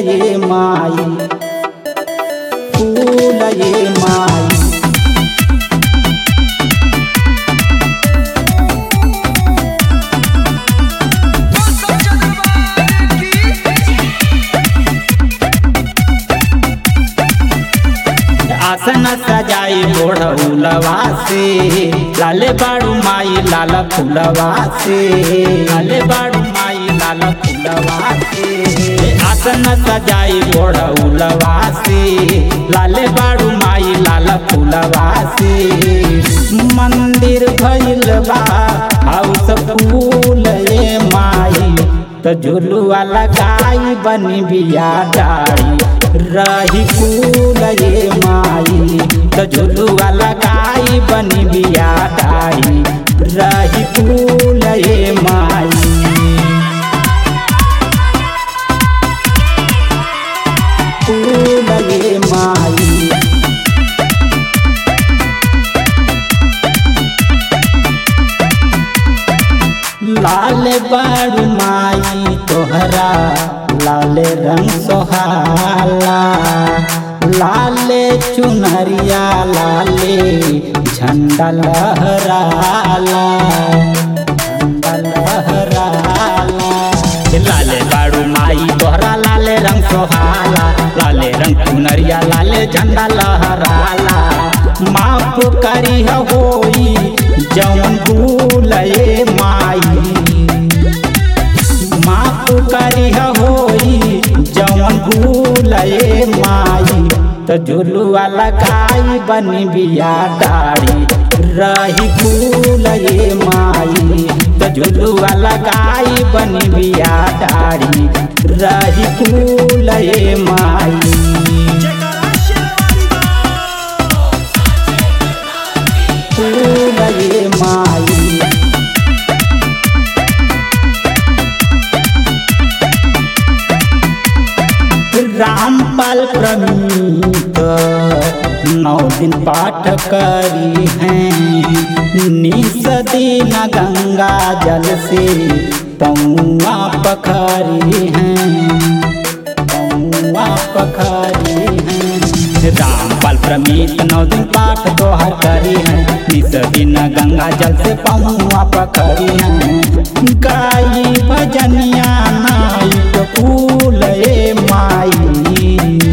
ये माई फूल ये माई आसन सजाई बोढ़उलवा से लाले बाड़ू माई लाल फूलवा से लाले बाड़ू माई लाल फूलवा से आसन सजाई बोढ़उलवा से लाले बाड़ू माई लाल फूलवा से मंदिर भइल बा हाउस फूल ये माई तो झुलुआ लगाई बनी बिया डाड़ी रही फूल ये माई तो झुलुआ लगाई बनी बिया डाड़ी रही फूल ये माई फूल ये माई लाल बारू माई तोहरा लाल रंग सोहाला लाले चुनरिया लाले झंडा लहराला झंडा लहराला लाले बारू माई तोहरा लाले रंग सोहाला लाले रंग चुनरिया लाले झंडा लहराला माफ करी होई जौन भूल ये माई माफ करी होई जौन भूल ये माई तो झुलुआ लगाई बनी बिया डाड़ी रही फूल ये माई तो झुलुआ लगाई बनी बिया डाड़ी रही फूल ये माई फूल ये माई रामपाल प्रमीत नौ दिन पाठ करी हैं निस दिन गंगा जल से पौआ पखरी हैं पौआ पखरी हैं रामपाल प्रमीत नौ दिन पाठ दोहर करी हैं निस दिन गंगा जल से पौआ पखरी हैं गाई भजनिया नाई तो फूल ए माई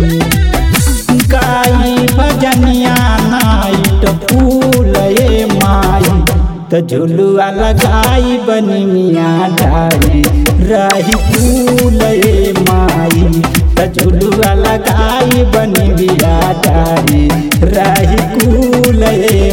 गाई भजनिया नाइट फूल ए माई तो झुलुआ लगाई बनी मियाँ डारी रही फूल ए माई तो झुलुआ लगाई बनी बिया डारी रही फूल ए